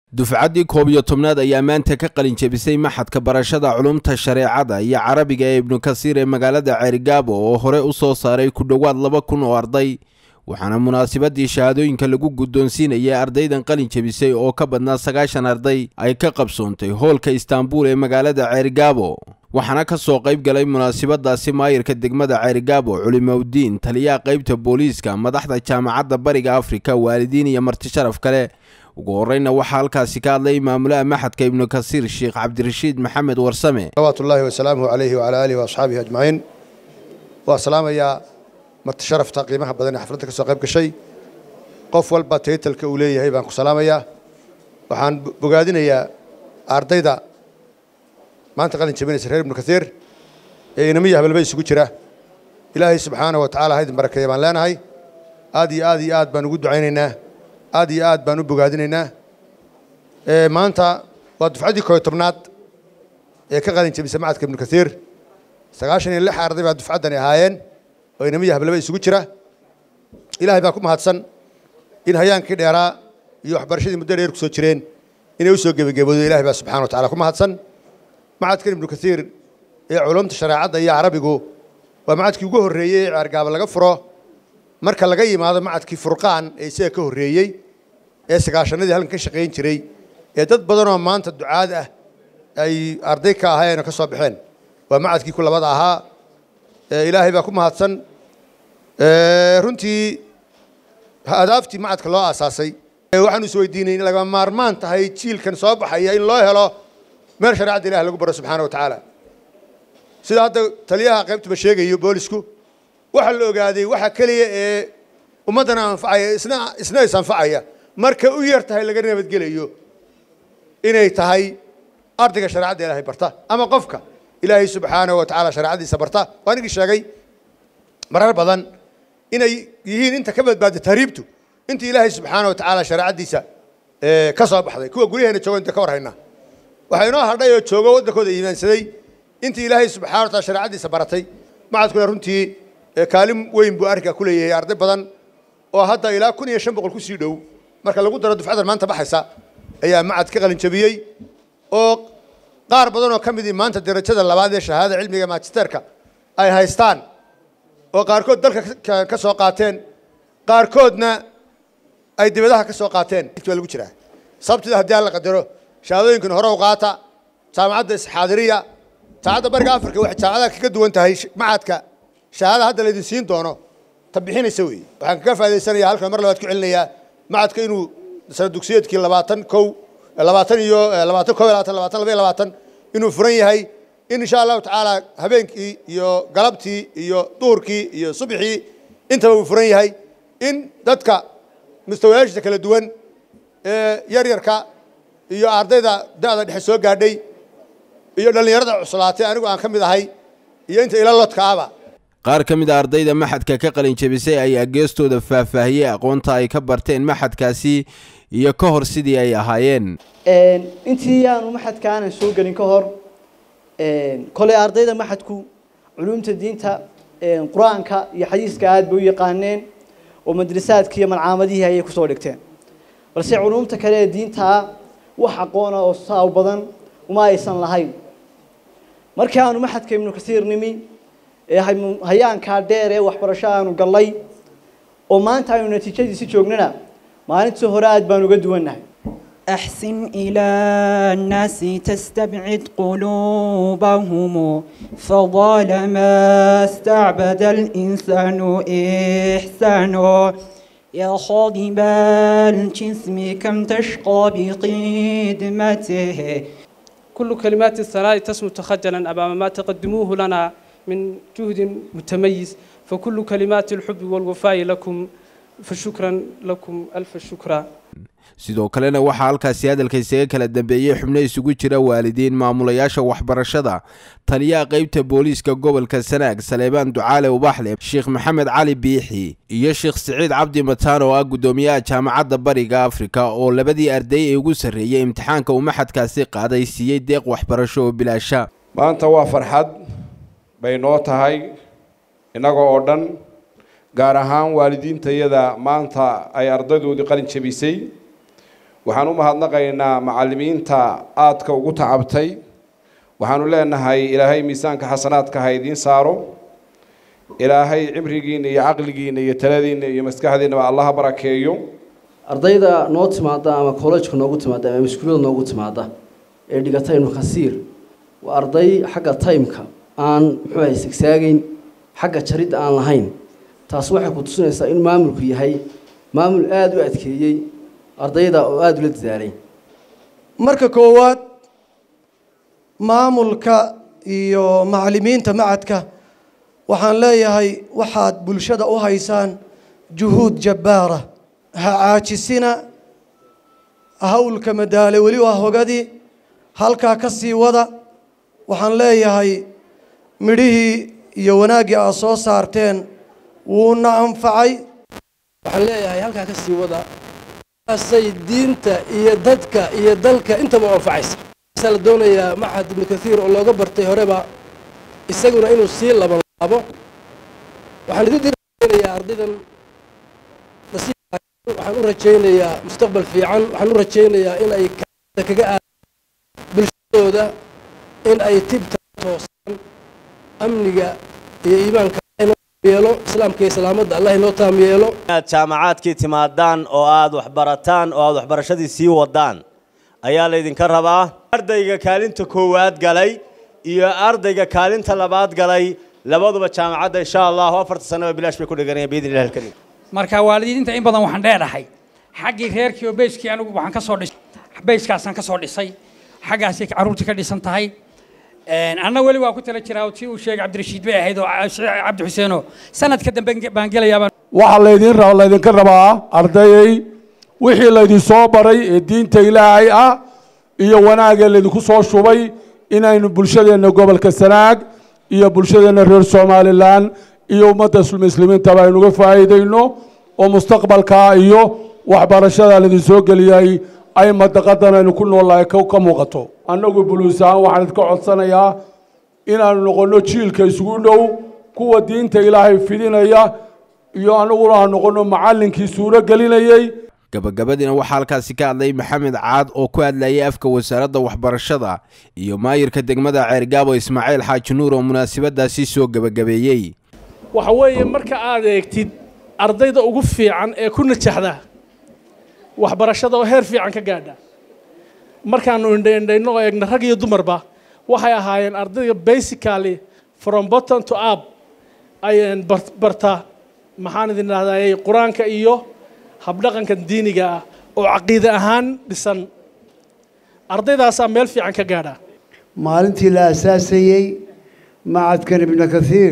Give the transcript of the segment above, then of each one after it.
dufcaddii koob iyo tobnaad ayaa maanta ka qalin jebisay maxadka barashada culumta shareecada iyo carabiga ee ibnu kasiir ee magaalada ceerigaabo oo hore u soo saaray ku dhowaad laba kun oo arday waxaana munaasabadii shahaadooyinka lagu guddoonsiinayay ardaydan qalin jebisay oo ka badnaa sagaashan arday ay ka qabsoontay hoolka istaanbul ee magaalada ceerigaabo waxaana ka soo qayb galay munaasabadaasi maayirka degmada ceerigaabo culimowdiin taliyaha qaybta booliiska madaxda jaamacadda bariga afrika waalidiin iyo marti sharaf kale ugu horeyna waxaa halkaasi ka hadlay maamulaha maxadka ibnu kasiir sheekh cabdirashiid maxamed warsame salawaatu ullaahi wasalaamuhu calayhi wacalaa aalihi waasxaabihi ajmaciin waa salaamayaa marti sharafta qiimaha badan ee xafladda ka soo qayb gashay qof walba taytalka uu leeyahay baan ku salaamayaa waxaan bogaadinayaa ardayda maanta qalin jabinaysa reer ibnu kasiir ee inamiya habalba isugu jira ilaahay subxaanahu wa tacala haydin barakeeya baan leenahay aad iyo aad iyo aad baan ugu ducaynaynaa aad iyo aad baan u bogaadinaynaa maanta waa dufcaddii kooyo tobnaad ee ka qalin jabisa macadka ibnu kasiir sagaashan iyo lix arday baa dufcaddani ahaayeen oo inamiya hablaba isugu jira ilaahay baa ku mahadsan in hayaankii dheeraa iyo waxbarashadii muddo dheer ku soo jireen inay u soo gebagaboodo ilahay baa subxana wa tacala ku mahadsan macadkan ibnu kasiir ee culumta shareecadda iyo carabigu waa macadkii ugu horreeyey ee ceergaaba laga furo marka laga yimaado macadkii furqaan ee isaga ka horreeyey ee sagaashanadii halkan ka shaqayn jiray ee dad badanoo maanta ducaad ah ay arday ka ahaayeen oo ka soo baxeen waa macadkii ku labada ahaa ilaahay baa ku mahadsan runtii adaaftii macadka loo aasaasay waxaanu isweydiinay in lagama maarmaan tahay jiilkan soo baxaya in loo helo meel shareecadda ilahi lagu baro subxaana wa tacaala sida hadda taliyaha qaybtuba sheegayo boolisku waxaa la ogaaday waxa keliya ee ummaddana anfacaya isna isna is anfacaya marka u yar tahay laga nabadgelayo inay tahay ardayga shareecadda ilaahay barta ama qofka ilaahay subxaanahu wa tacaala shareecadiisa barta waa ninkii sheegay marar badan inay yihiin inta ka badbaada tahriibtu inta ilaahay subxaanahu wa tacaala shareecaddiisa ka soo baxday kuwa guryaheena joogo inta ka war haynaa waxaa inoo hadhay oo joogo waddankooda iimaansaday intii ilaahay subxana wa taala shareecaddiisa baratay macadkuna runtii kaalin weyn buu arrinkaa ku leeyahay arday badan oo hadda ilaa kun iyo shan boqol kusii dhow marka lagu daro dufcadan maanta baxaysa ayaa macad ka qalin jabiyey oo qaar badan oo ka midii maanta darajada labaad ee shahaadada cilmiga magisterka ay haystaan oo qaarkood dalka ka soo qaateen qaarkoodna ay dibadaha ka soo qaateen waa lagu jiraa sabtida haddii aan la qadaro shahaadooyinkan hore u qaata jaamacadda isxaadiriya jaamacadda bariga afrika waxay jaamacadaha kaga duwan tahay macadka shahaada hadda laydin siin doono ta bixinaysa weeye waxaan kaga faa'idaysanaya halkan mar labaad ku celinayaa macadka inuu sana dugsiyeedkii labaatan kow labaatan iyo labaatan kow iyo labaatan labaatan laba iyo labaatan inuu furan yahay in insha allahu tacaala habeenkii iyo galabtii iyo duhurkii iyo subxii intaba uu furan yahay in dadka mustawayaashiisa kala duwan ee yar yarka iyo ardayda da'da dhexe soo gaadhay iyo dhallinyarada cuslaatay anigu aan ka mid ahay iyo inta ila lodkaaba qaar ka mid a ardayda maxadka ka qalin jebisay ayaa geestooda faahfaahiyey aqoonta ay ka barteen maxadkaasi iyo ka hor sidii ay ahaayeen intii aanu maxadka aanan soo gelin ka hor koley ardayda maxadku culumta diinta qur-aanka iyo xadiiska aad bay u yaqaaneen oo madrasaadka iyo malcaamadihii ayay kusoo dhigteen balse culumta kale ee diintaa wax aqoona oo saaw badan uma aysan lahayn markii aanu maxadka ibnu kasiir nimi ee hayaankaa dheer ee waxbarasho aanu gallay oo maanta aynu natiijadiisi joognana maalintii hore aad baan uga duwannahay أحسن إلى الناس تستبعد قلوبهم فظالما استعبد الإنسان إحسانه يا خاضب الجسم كم تشقى بقدمته كل كلمات الثناء تسمو تخجلا أمام ما تقدموه لنا من جهد متميز فكل كلمات الحب والوفاء لكم فشكرا لكم ألف شكرا sidoo kalena waxaa halkaasi hadalka isaga kala dambeeyey xubno isugu jira waalidiin maamulayaasha waxbarashada taliyaha qaybta booliiska gobolka sanaag saleebaan ducaale ubaxle sheekh maxamed cali biixi iyo sheekh siciid cabdi mataan oo ah guddoomiyaha jaamacadda bariga afrika oo labadii arday ee ugu sarreeyey imtixaanka uu maxadkaasi qaaday siiyey deeq waxbarasho oo bilaasha maanta waa farxad bay noo tahay innaga oo dhan gaar ahaan waalidiintayada maanta ay ardaydoodii qalin jabisay waxaan u mahadnaqaynaa macallimiinta aadka ugu tacabtay waxaanu leenahay ilaahay miisaanka xasanaadka ha idiin saaro ilaahay cimrigiina iyo caqligiina iyo taladiina iyo maskaxdiinaba allaha barakeeyo ardayda noo timaada ama collejka noogu timaada ama iskuullada noogu timaada ee dhigata ibnu khasiir waa arday xagga timeka aan muxuu ahay sigsaagayn xagga jaridda aan lahayn taas waxay ku tusinaysaa in maamulku yahay maamul aada u adkeeyey ardayda oo aada ula dadaalay marka koowaad maamulka iyo macallimiinta macadka waxaan leeyahay waxaad bulshada u haysaan juhuud jabbaara ha caajisina hawlka madaale weli waa hogadii halkaa ka sii wada waxaan leeyahay midhihii iyo wanaaggii aad soo saarteen wuuna anfacay waxaan leeyahay halkaa ka sii wada asay diinta iyo dadka iyo dalka intaba anfacaysa waxaa la doonayaa maxad ibnu kathiir oo looga bartay horeba isaguna inuu sii laban laabo waxaan idin dirinayaa ardaydan nasiib waxaan u rajaynayaa mustaqbal fiican waxaan u rajaynayaa in ay kaga aadaan bulshadooda in ay tibta toosaan amniga iyo iimaanka yeelo islaamka iyo salaamadda allah inoo taam yeelo inaad jaamacaadkii timaadaan oo aad waxbarataan oo aad waxbarashadii sii wadaan ayaa laydinka rabaa ardayga kaalinta koowaad galay iyo ardayga kaalinta labaad galay labaduba jaamacadda insha allahu afarta sanaba bilaash bay ku dhiganayaan biidni illahi alkarim marka waalidiinta in badan waxaan dheedhahay xaggii reerkii oo beyskii anigu waxaan ka soo dhisay beyskaasaan ka soo dhisay xaggaasay carruurtii ka dhisan tahay anna weli waa ku tala jiraa tii uu sheegay cabdirashiid bay ahayd oo cabdi xuseeno sanadka dambe baan gelayaabaan waxaa laydin ra laydinka rabaa ardayay wixii laydin soo baray ee diinta ilaahay ah iyo wanaagee laydinku soo shubay inaynu bulshadeenna gobolka sanaag iyo bulshadeenna reer somalilan iyo ummadda muslimiintaba aynuga faa'iidayno oo mustaqbalka iyo waxbarashada laydin soo geliyay ay madaqadan aynu ku noolnahay ka muuqato annagu buluus ahaan waxaan idinka codsanayaa inaanu noqonno jiilka isugu dhow kuwa diinta ilaahay fidinaya iyo annaguna aan noqonno macallinkii suuro gelinayey gabagabadiina waxaa halkaasi ka hadlay maxamed caad oo ku hadlayay afka wasaaradda waxbarashada iyo maayirka degmada ceergaabo ismaaciil xaaji nuur oo munaasabadaasi soo gebagabeeyey waxa weeye marka aad eegtid ardayda ugu fiican ee ku najaxda waxbarashada oo heer fiican ka gaadha markaanu indhaindhayno oo eegna rag iyo dumarba waxay ahaayeen ardayda basically from bottom to up ayaan barta maxaan idin idhahdayay qur-aanka iyo habdhaqanka diiniga ah oo caqiide ahaan dhisan ardaydaasaa meel fiican ka gaadha maalintii la asaasayey macadkan ibnu kathiir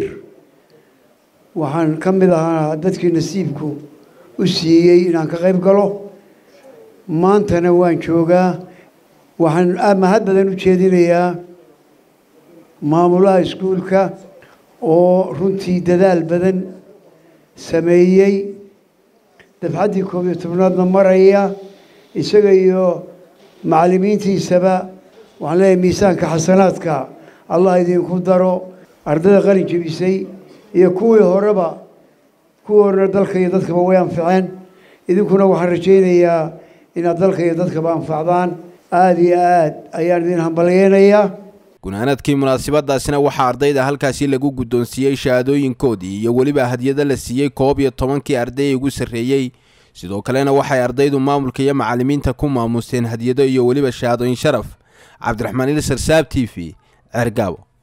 waxaan ka mid ahaa dadkii nasiibku u siiyey inaan ka qayb galo maantana waan joogaa waxaan mahad badan u jeedinayaa maamulaha iskuulka oo runtii dadaal badan sameeyey dafcaddii koob iyo tobnaadna maraya isaga iyo macallimiintiisaba waxaan leeyahay miisaanka xasanaadka allah idinku daro ardayda qalin jebisay iyo kuwii horeba kuwii horena dalka iyo dadkaba way anficeen idinkuna waxaan rajaynayaa inaad dalka iyo dadkaba anfacdaan aada iyo aad ayaan idin hambalyeynayaa gunaanadkii munaasabadaasina waxaa ardayda halkaasi lagu guddoonsiiyey shahaadooyinkoodii iyo weliba hadyado la siiyey koob iyo tobankii arday ugu sarreeyey sidoo kalena waxay ardaydu maamulka iyo macallimiinta ku maamuseen hadyado iyo weliba shahaadooyin sharaf cabdiraxmaan ilsar saab t v ceergaabo